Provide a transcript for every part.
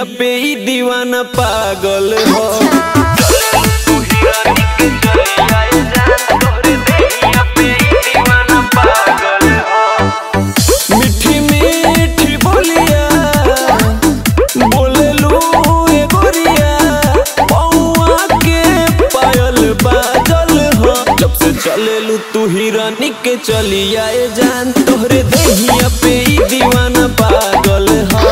पे ई दीवाना पागल हो मीठी मीठी बोलिया बोलेलू ए गोरिया पौआ के पायल बाजल हो जब से चलेलू तू हिरानी के चलिया ए जान तोहरे देहिया पे ई दीवाना पागल हो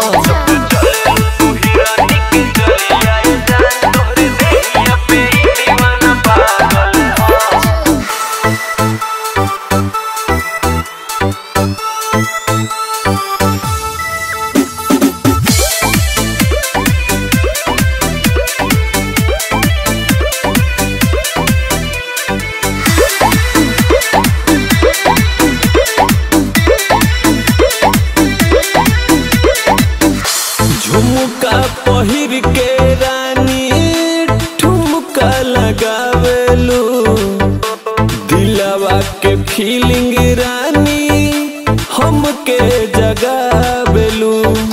झुमका पहिर के रानी ठुमका लगावेलू दिलवा के फीलिंग रानी हमके जगावेलू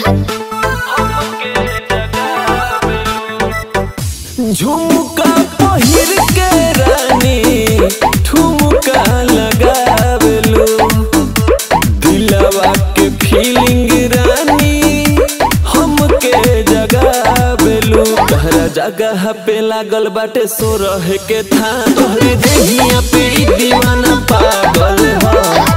झुमका पहिर के रानी ठुमका लगावेलू दिलवा के फीलिंग रानी हमके जगावेलू तहरा जगह पे लागल बाटे सो रहे के था तोहरे देहिया पे ई दीवाना पागल हो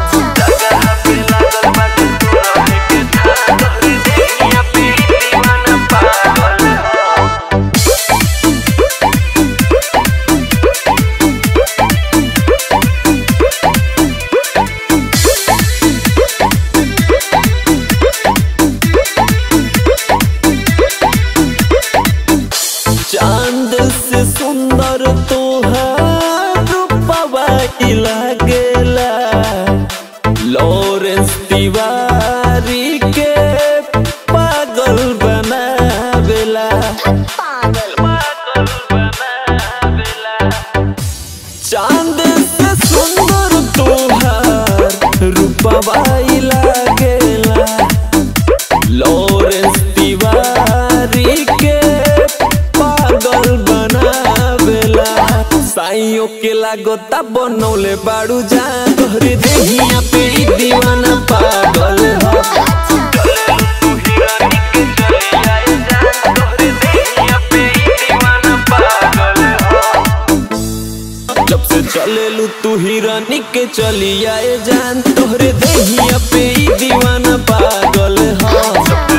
चांद से सुंदर तोहार रूपवा ई लागेला लॉरेंस तिवारी के पागल बनावेला चांद से सुंदर तोहार रूपवा ई लागेला लॉरेंस तिवारी के पागल बनावेला साइयों के लागता बनौले बाड़ू जा तोहरे देहिया पे ई दीवाना पागल हो जब से चलेलू तू हिरानी के चलिया ए जान तोहरे देहिया पे ई दीवाना पागल हो